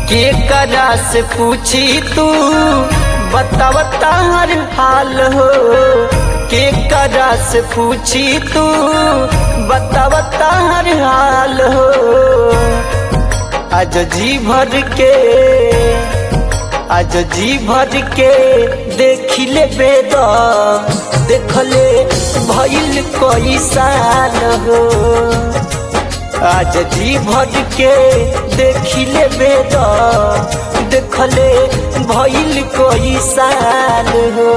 के करा से पूछी तू बतावता हर हाल हो के करा से पूछी तू बतावता हर हाल हो आज जी भर के आज जी भर के देख ले बेद देखले भइल कई साल हो आज जी भर के देख ले बेद देखले भइल कई साल हो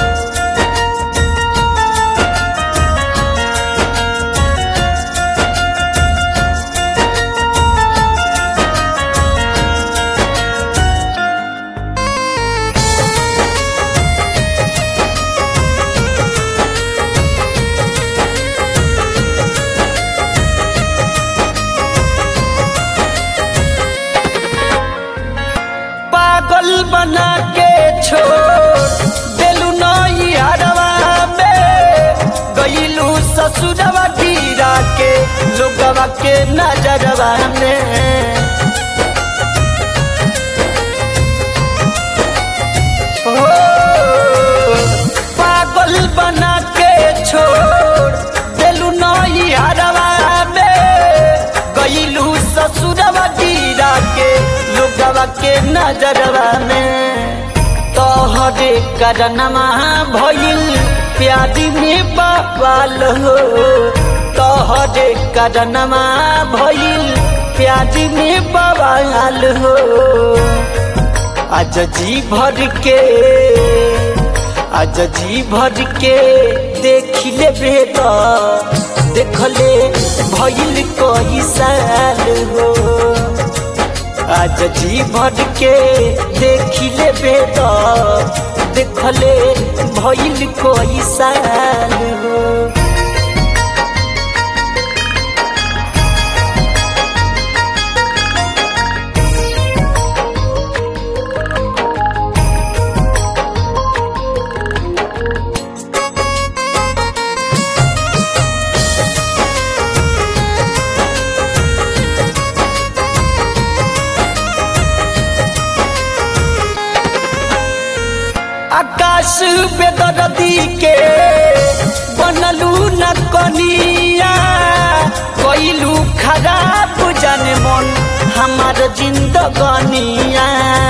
पागल बना के छोड़ देलू नई हरवा में गईलू ससुरवा गिरा के लोगवा के नजरवा में हो पागल बना के छोड़ देलू नई हरवा में गईलू ससुरवा गिरा के लोगवा के नजरवा में तोहरे करनमा भइल प्यारी में बवाल हो तोहरे करनमा भइल प्यारी में बवाल हो आज जी भर के आज जी भर के देख ले बेद देखले भइल कई साल हो आज जी भर के देख ले बेद देखले भइल कई साल हो आकाश बेदरदी के बनलू न कनिया कइलू खराब जाने मन हमार जिंदगनिया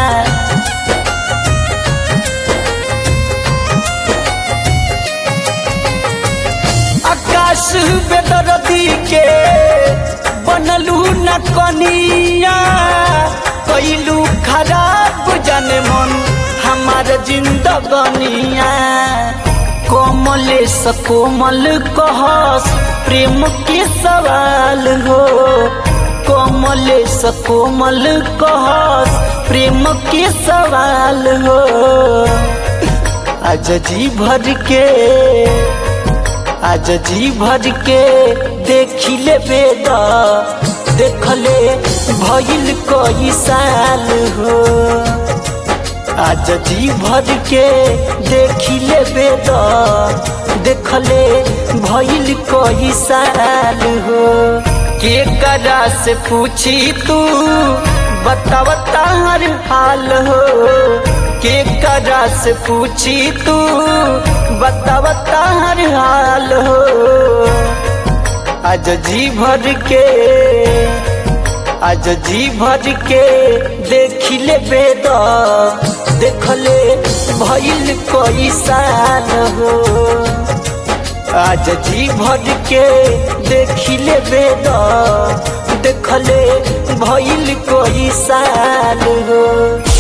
आकाश बेदरदी के बनलू न कनिया कइलू खराब जाने मन हमार जिंदगनिया कोमलेश कोमल कहस प्रेम के सवाल हो कोमलेश कोमल कहस प्रेम के सवाल हो आज जी भर के आज जी भर के देख ले बेद देखले भइल कई साल हो आज जी भर के देख ले बेद देखले भइल कई साल हो के करा से पूछी तू बतावता हर हाल हो के करा से पूछी तू बतावता हर हाल हो आज जी भर के आज जी भर के देख ले बेद देखले भइल कई साल हो आज जी भर के देख ले बेद देखले भइल कई साल हो